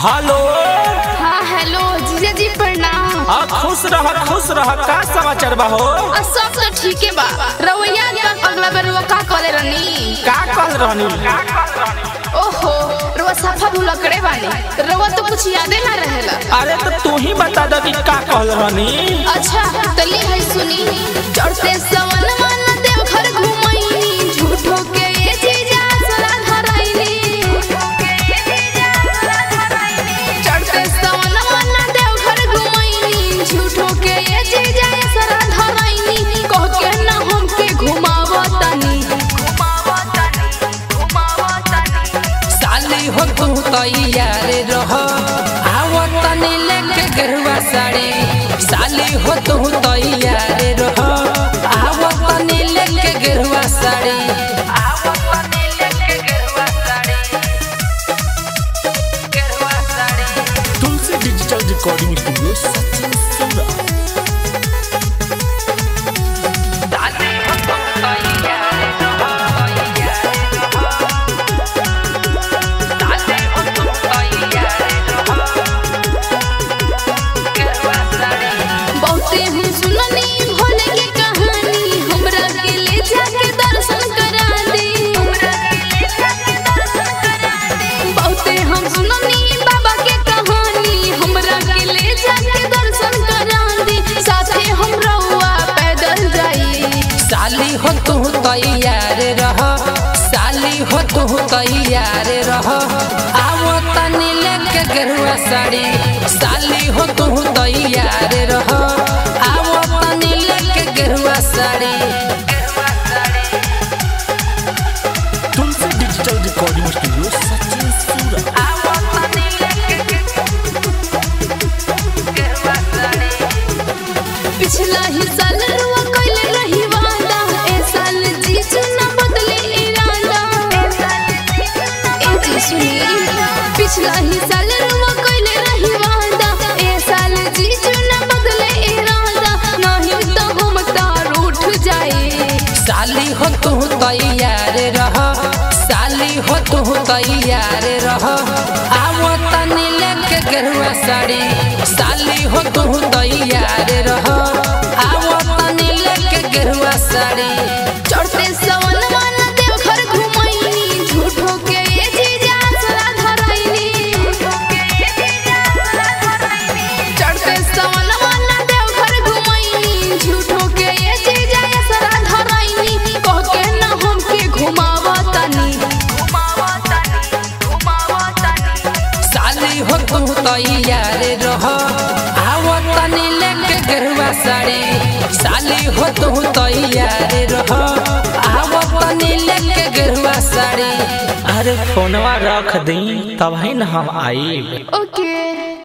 hello हाँ hello जीजा जी प्रणाम आ खुश रह खुश रह का समाचार बा हो आ, सब तो ठीक है बा रवैया तक अगला बार रुआ का करे रनी का कह रहनी ओहो रुआ सफा भुलकड़े बानी रुआ तो कुछ यादे ना रहेला अरे तो तू ही बता दो कि का कह रहनी अच्छा तो ले है सुनी चढ़ते सवन मन देव घर घुमैनी झूठो के ये जीजा सरा धराइनी चढ़ते सवन मन देव घर घुमैनी झूठो के ये जीजा सरा धराइनी कह के ना हमके घुमावतनी साली हो तू तैयार रह आवो तनी लेके गरुआ साड़ी साली हो तू तैयार रह आवो तनी लेके गरुआ साड़ी आवो तनी लेके गरुआ साड़ी गरुआ sari Tulsi digital recording studio Sachin सूरा साली हो तू तैयार रह साली हो तू तैयार रह गरुआ साड़ी बहुते हम सुननी भोले के कहानी हमरा के ले जाके दर्शन करा दे बहुते हम सुननी बाबा के कहानी हमरा के ले जाके दर्शन करा दे साथे हम रहुआ पैदल जाई साली हो तू तैयार रह साली हो तू तैयार रह आवो तनी लेके गरुआ साड़ी साली हो तू तैयार रह आवो तनी लेके गरुआ sari Tulsi digital recording studio Sachin सूरा आवो तनी लेके गरुआ साड़ी पिछला ही साल रुआ कइले रही वादा ए साल जीजू ना बदले इरादा ए जी सुनी पिछला ही साल रुआ कइले रही वादा ए साल जीजू ना बदले इरादा नहीं तो हम तार उठ जाए साली हो तू तैयार रह साली हो तू तैयार रह आवो तनी लेके गरुआ साड़ी साली हो तू तैयार रह आवो तनी लेके गरुआ साड़ी चढ़ते सवन मन देव घर घुमैनी झूठो के ये जीजा सरा धराइनी चढ़ते सवन मन देव घर घुमैनी झूठो के ये जीजा सरा धराइनी कह के ना हमके घुमावतनी साली हो तू तैयार रह आवो तनी लेके गरुआ साड़ी साली हो तू तैयार रह आवो तनी लेके गरुआ साड़ी अरे फोनवा रख दी तब ही न हम आई ओके